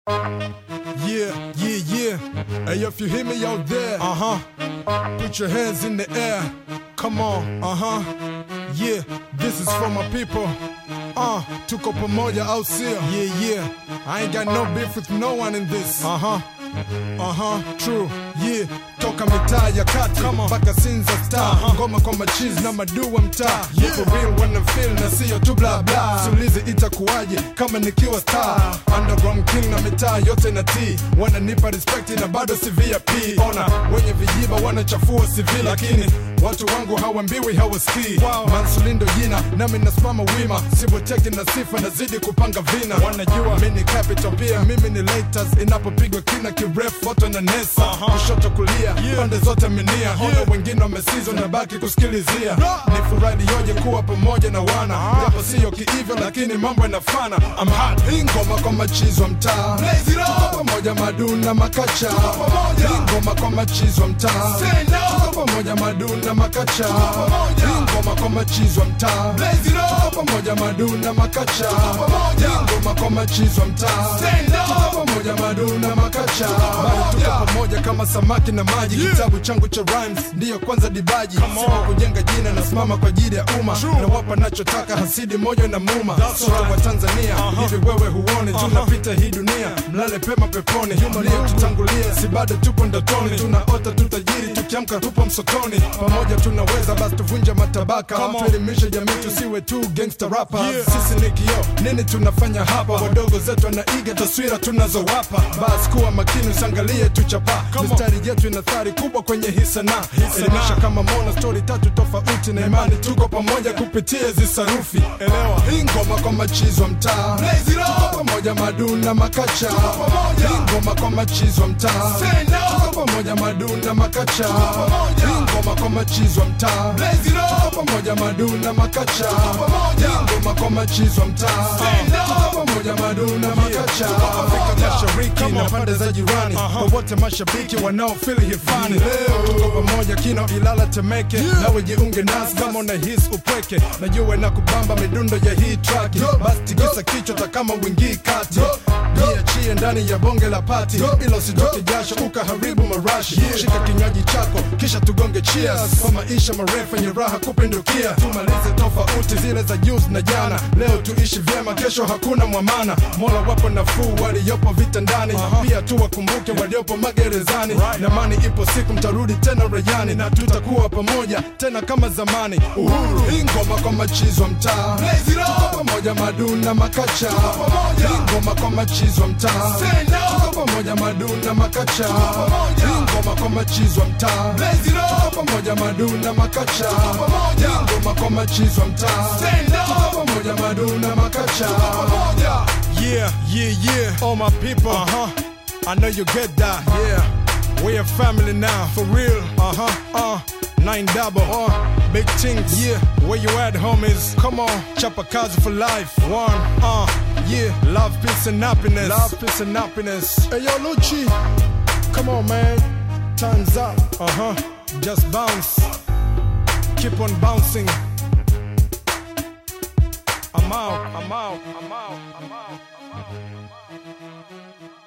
Yeah, yeah, yeah. Hey, if you hear me out there, uh huh. Put your hands in the air. Come on, uh huh. Yeah, this is for my people. Uh, tuko pamoja au sio? Yeah, yeah. I ain't got no beef with no one in this. Uh huh. Uh huh, true. Yeah, toka mitaa ya kati mpaka Sinza star ngoma kwa machizi na maduu wa mtaa yeah. For real wanna feel na sio tu bla bla. Siulize itakuwaje kama nikiwa star underground king na mitaa yote na t wananipa respect na bado si VIP. Ona wenye vijiba wanachafua CV lakini watu wangu hawambiwi hawasikii. Wow. Mansulindo jina nami nasimama wima, siboteki na sifa nazidi kupanga vina. Wanajua mimi ni capital pia mimi ni laters, inapopigwa kina kirefu watu na nesa kushoto kulia pande zote minia ona wengine wamesizwa na baki kusikilizia ni furahi yoje kuwa pamoja na wana japo siyo kiivyo lakini mambo yanafana I'm hot hii ngoma kwa machizo mtaa tuko pamoja maduna makacha hii ngoma kwa machizo mtaa tuko pamoja maduna makacha hii ngoma kwa machizo mtaa tuko pamoja maduna makacha hii ngoma kwa machizo mtaa tuko pamoja maduna makacha bado tuko pamoja kama samaki na maji kitabu changu cha rhymes ndiyo kwanza dibaji sima kujenga jina nasimama kwa ajili ya umma na wapa nachotaka hasidi moyo na muma sote wa Tanzania hivi wewe huone tunapita hii dunia mlale pema peponi tutangulia si bado tupo ndotoni tunaota tutajiri tukiamka tupo msotoni pamoja tunaweza basi tuvunja matabaka tuelimishe jamii tusiwe tu gangster rappers sisi ni kio nini tunafanya hapa wadogo zetu wanaiga taswira tunazowapa basi kuwa makini usiangalie tuchapa mistari yetu ina thari kubwa kwenye hii sanaa elimisha kama mona stori tatu tofauti na imani tuko pamoja kupitia hizi sarufi elewa hii ngoma kwa machizo mtaa tuko pamoja maduna makacha hii ngoma kwa machizo mtaa tuko pamoja maduna makacha hii ngoma kwa machizo mtaa tuko pamoja maduna makacha hii ngoma kwa machizo mtaa tuko pamoja maduna makacha Afrika Mashariki na pande za jirani wowote mashabiki wanaofili hifani leo tuko pamoja kino Ilala Temeke nawe jiunge nasi kama una hisi upweke najua na kubamba midundo ya hii track basi tikisa kichwa ta kama wingii kati jiachie ndani ya bonge la pati ila usitoke jasho ukaharibu marashi shika kinywaji chako kisha tugonge cheers kwa maisha marefu yenye raha kupindukia tumalize tofauti zile za juzi na jana leo tuishi vyema kesho hakuna mwamana mola wapo nafuu waliopo vitandani pia tu wakumbuke waliopo magerezani na mani ipo siku mtarudi tena rejani na tutakuwa pamoja tena kama zamani uhuru hii ngoma kwa machizo mtaa tuko pamoja maduna makacha hii ngoma kwa machizo mtaa tuko pamoja maduna makacha hii ngoma kwa machizo mtaa tuko pamoja maduna makacha hii ngoma kwa machizo mtaa tuko pamoja maduna makacha yeah yeah yeah all my people uh-huh I know you get that yeah we a family now for real uh-huh uh Nine double, uh, big things, yeah. Where you at, homies? Come on, Chapakazi for life. One, uh, yeah. Love, peace, and happiness. Love, peace, and happiness. Hey, yo, Lucci. Come on, man. Time's up. Uh huh. Just bounce. Keep on bouncing. I'm out, I'm out, I'm out, I'm out, I'm out.